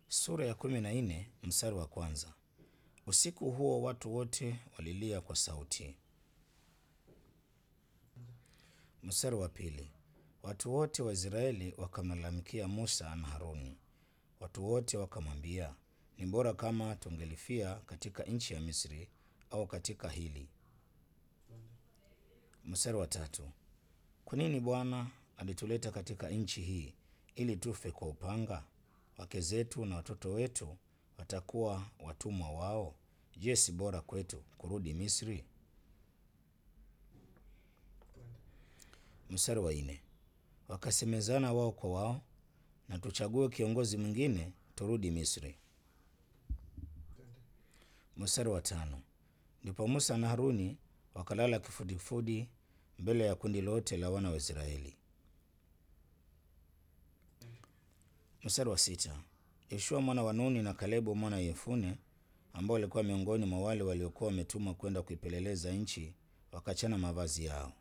Sura ya kumi na nne mstari wa kwanza. Usiku huo watu wote walilia kwa sauti. Mstari wa pili. Watu wote wa Israeli wakamlalamikia Musa na Haruni. Watu wote wakamwambia, ni bora kama tungelifia katika nchi ya Misri au katika hili. Mstari wa tatu. Kwa nini Bwana alituleta katika nchi hii ili tufe kwa upanga? Wake zetu na watoto wetu watakuwa watumwa wao. Je, si bora kwetu kurudi Misri? Mstari wa nne. Wakasemezana wao kwa wao, na tuchague kiongozi mwingine turudi Misri. Mstari wa tano. Ndipo Musa na Haruni wakalala kifudifudi mbele ya kundi lote la wana wa Israeli. Mstari wa sita. Yoshua mwana wa Nuni na Kalebu mwana wa Yefune ambao walikuwa miongoni mwa wale waliokuwa wametumwa kwenda kuipeleleza nchi wakachana mavazi yao.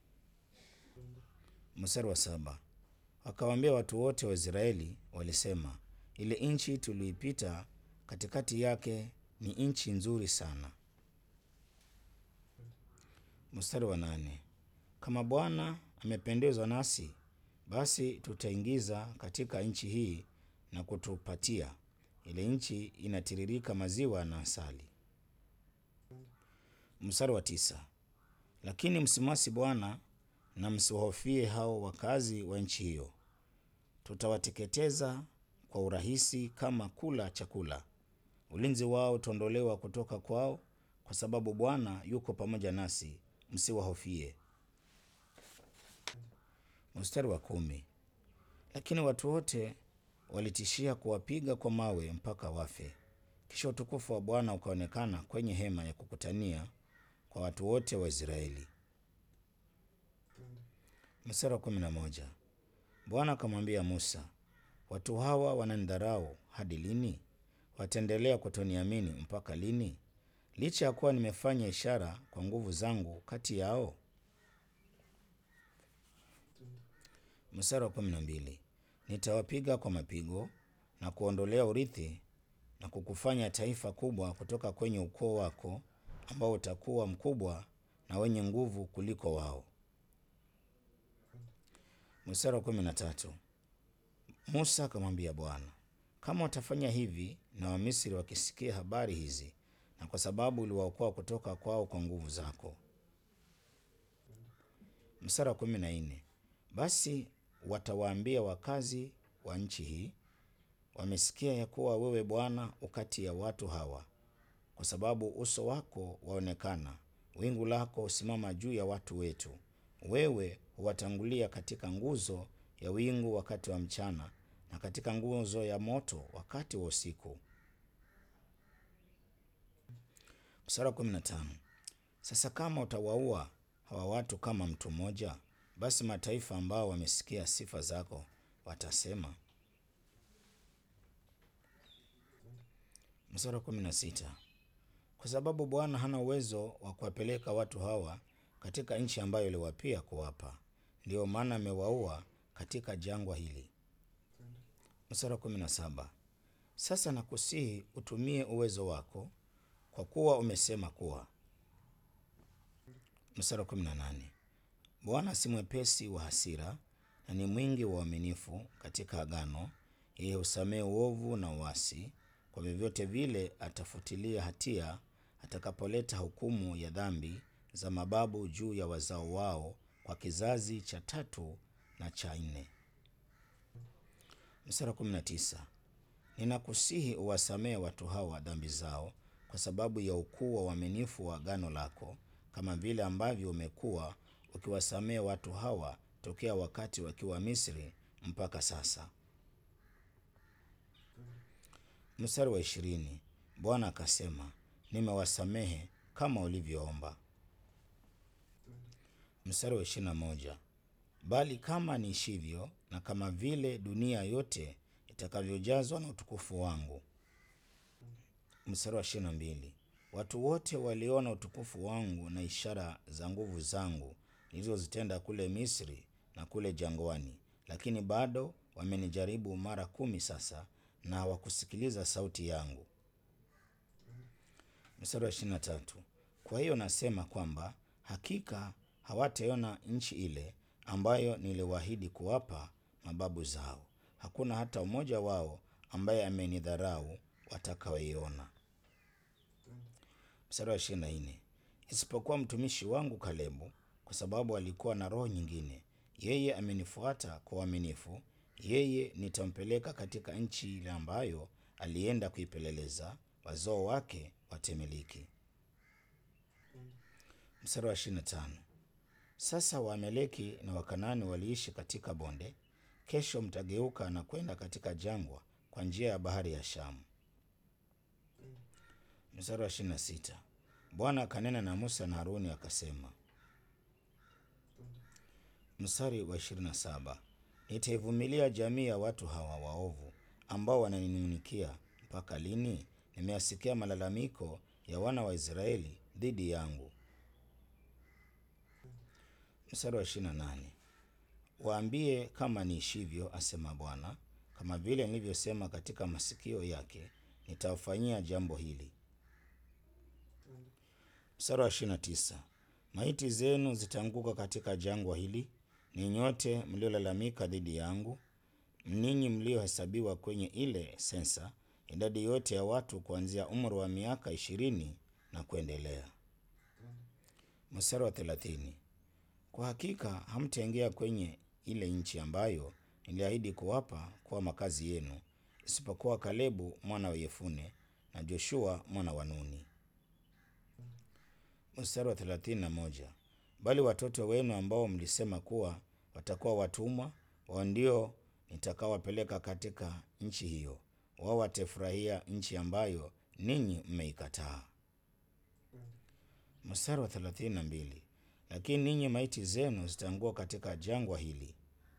Mstari wa saba. Wakawaambia watu wote wa Israeli, walisema, ile nchi tuliipita katikati yake ni nchi nzuri sana. Mstari wa nane. Kama Bwana amependezwa nasi, basi tutaingiza katika nchi hii na kutupatia. Ile nchi inatiririka maziwa na asali. Mstari wa tisa. Lakini msimwasi Bwana na msiwahofie hao wakazi wa nchi hiyo. Tutawateketeza kwa urahisi kama kula chakula. Ulinzi wao utaondolewa kutoka kwao, kwa sababu Bwana yuko pamoja nasi, msiwahofie. Mstari wa kumi. Lakini watu wote walitishia kuwapiga kwa mawe mpaka wafe. Kisha utukufu wa Bwana ukaonekana kwenye hema ya kukutania kwa watu wote wa Israeli. Mstari wa kumi na moja. Bwana akamwambia Musa, watu hawa wananidharau hadi lini? Wataendelea kutoniamini mpaka lini, licha ya kuwa nimefanya ishara kwa nguvu zangu kati yao? Mstari wa kumi na mbili. Nitawapiga kwa mapigo na kuondolea urithi na kukufanya taifa kubwa kutoka kwenye ukoo wako, ambao utakuwa mkubwa na wenye nguvu kuliko wao. Mstari wa kumi na tatu. Musa akamwambia Bwana, kama watafanya hivi na Wamisri wakisikia habari hizi, na kwa sababu uliwaokoa kutoka kwao kwa nguvu zako. Mstari wa kumi na nne. Basi watawaambia wakazi wa nchi hii, wamesikia ya kuwa wewe Bwana ukati ya watu hawa, kwa sababu uso wako waonekana, wingu lako husimama juu ya watu wetu. Wewe huwatangulia katika nguzo ya wingu wakati wa mchana, na katika nguzo ya moto wakati wa usiku. Mstari wa kumi na tano. Sasa kama utawaua hawa watu kama mtu mmoja, basi mataifa ambao wamesikia sifa zako watasema. Mstari wa kumi na sita. Kwa sababu Bwana hana uwezo wa kuwapeleka watu hawa katika nchi ambayo aliwapia kuwapa, ndiyo maana amewaua katika jangwa hili. Mstari wa kumi na saba. Sasa nakusihi utumie uwezo wako, kwa kuwa umesema kuwa. Mstari wa kumi na nane. Bwana si mwepesi wa hasira na ni mwingi wa uaminifu katika agano, yeye husamehe uovu na uasi. Kwa vyovyote vile atafutilia hatia atakapoleta hukumu ya dhambi za mababu juu ya wazao wao kwa kizazi cha tatu na cha nne. Mstari wa kumi na tisa. Ninakusihi uwasamehe watu hawa dhambi zao kwa sababu ya ukuu wa uaminifu wa agano lako, kama vile ambavyo umekuwa ukiwasamehe watu hawa tokea wakati wakiwa Misri mpaka sasa. Mstari wa ishirini. Bwana akasema, nimewasamehe kama ulivyoomba. Mstari wa ishirini na moja. Bali kama niishivyo na kama vile dunia yote itakavyojazwa na utukufu wangu. Mstari wa ishirini na mbili. Watu wote waliona utukufu wangu na ishara za nguvu zangu nilizozitenda kule Misri na kule jangwani, lakini bado wamenijaribu mara kumi sasa, na hawakusikiliza sauti yangu. Mstari wa ishirini na tatu. Kwa hiyo nasema kwamba hakika hawataona nchi ile ambayo niliwaahidi kuwapa mababu zao. Hakuna hata mmoja wao ambaye amenidharau watakaoiona. Mstari wa ishirini na nne. Isipokuwa mtumishi wangu Kalebu, kwa sababu alikuwa na roho nyingine. Yeye amenifuata kwa uaminifu, yeye nitampeleka katika nchi ile ambayo alienda kuipeleleza, wazao wake watemiliki. Mstari wa ishirini na tano. Sasa Waameleki na Wakanani waliishi katika bonde. Kesho mtageuka na kwenda katika jangwa kwa njia ya bahari ya Shamu. Mstari wa ishirini na sita. Bwana akanena na Musa na Haruni akasema. Mstari wa ishirini na saba. Nitaivumilia jamii ya watu hawa waovu ambao wananinung'unikia mpaka lini? Nimeyasikia malalamiko ya wana wa Israeli dhidi yangu. Mstari wa ishirini na nane. Waambie kama niishivyo, asema Bwana, kama vile nilivyosema katika masikio yake, nitawafanyia jambo hili. Mstari wa ishirini na tisa. Maiti zenu zitaanguka katika jangwa hili, ni nyote mliolalamika dhidi yangu, ninyi mliohesabiwa kwenye ile sensa, idadi yote ya watu kuanzia umri wa miaka ishirini na kuendelea. Mstari wa thelathini. Kwa hakika hamtaingia kwenye ile nchi ambayo niliahidi kuwapa kuwa makazi yenu, isipokuwa Kalebu mwana wa Yefune na Joshua mwana wa Nuni. Mstari wa thelathini na moja. Bali watoto wenu ambao mlisema kuwa watakuwa watumwa, wao ndio nitakaowapeleka katika nchi hiyo, wao watafurahia nchi ambayo ninyi mmeikataa. Mstari wa thelathini na mbili. Lakini ninyi maiti zenu zitaangua katika jangwa hili.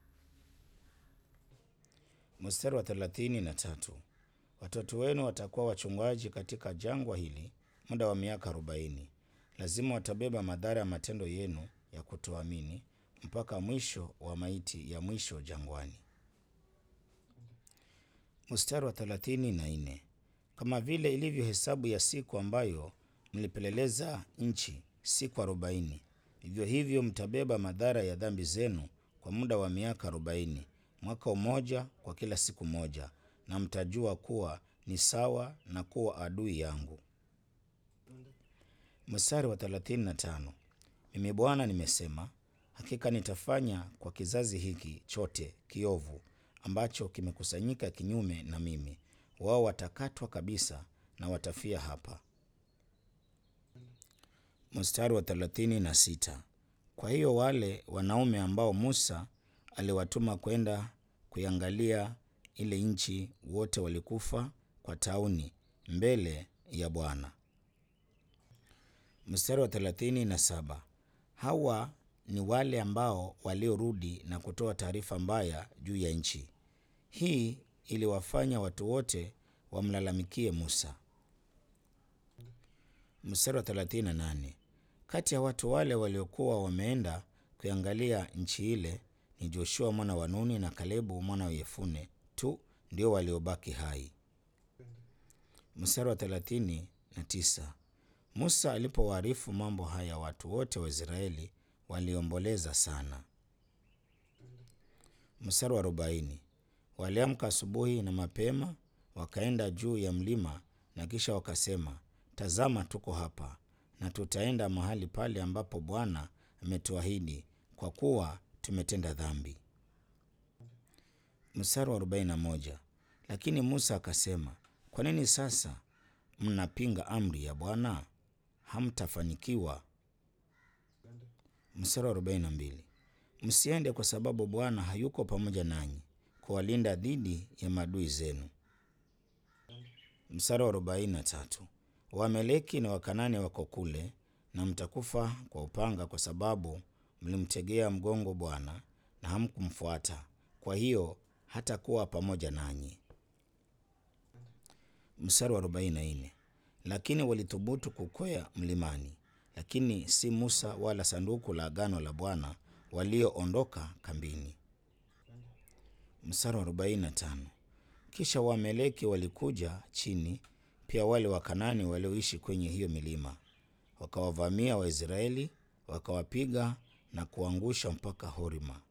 Mstari wa thelathini na tatu. Watoto wenu watakuwa wachungaji katika jangwa hili muda wa miaka arobaini. Lazima watabeba madhara ya matendo yenu ya kutoamini mpaka mwisho wa maiti ya mwisho jangwani. Mstari wa thelathini na nne. Kama vile ilivyo hesabu ya siku ambayo mlipeleleza nchi, siku arobaini, vivyo hivyo mtabeba madhara ya dhambi zenu kwa muda wa miaka arobaini, mwaka mmoja kwa kila siku moja, na mtajua kuwa ni sawa na kuwa adui yangu. Mstari wa thelathini na tano. Mimi Bwana nimesema, hakika nitafanya kwa kizazi hiki chote kiovu ambacho kimekusanyika kinyume na mimi, wao watakatwa kabisa na watafia hapa. Mstari wa thelathini na sita. Kwa hiyo wale wanaume ambao Musa aliwatuma kwenda kuiangalia ile nchi, wote walikufa kwa tauni mbele ya Bwana. Mstari wa thelathini na saba. Hawa ni wale ambao waliorudi na kutoa taarifa mbaya juu ya nchi hii. Iliwafanya watu wote wamlalamikie Musa. Mstari wa thelathini na nane. Kati ya watu wale waliokuwa wameenda kuiangalia nchi ile ni Joshua mwana wa Nuni na Kalebu mwana wa Yefune tu ndio waliobaki hai. Mstari wa thelathini na tisa. Musa alipowaarifu mambo haya, watu wote wa Israeli waliomboleza sana. Mstari wa arobaini. Waliamka asubuhi na mapema, wakaenda juu ya mlima, na kisha wakasema, tazama, tuko hapa na tutaenda mahali pale ambapo Bwana ametuahidi, kwa kuwa tumetenda dhambi. Mstari wa arobaini na moja. Lakini Musa akasema, kwa nini sasa mnapinga amri ya Bwana? Hamtafanikiwa. Mstari wa arobaini na mbili. Msiende kwa sababu Bwana hayuko pamoja nanyi kuwalinda dhidi ya maadui zenu. Mstari wa arobaini na tatu. Waameleki na Wakanani wako kule, na mtakufa kwa upanga, kwa sababu mlimtegea mgongo Bwana na hamkumfuata, kwa hiyo hatakuwa pamoja nanyi. Mstari wa arobaini na nne. Lakini walithubutu kukwea mlimani, lakini si Musa wala sanduku la agano la Bwana walioondoka kambini. Mstari wa arobaini na tano. Kisha Waameleki walikuja chini, pia wale Wakanani walioishi kwenye hiyo milima, wakawavamia Waisraeli, wakawapiga na kuangusha mpaka Horma.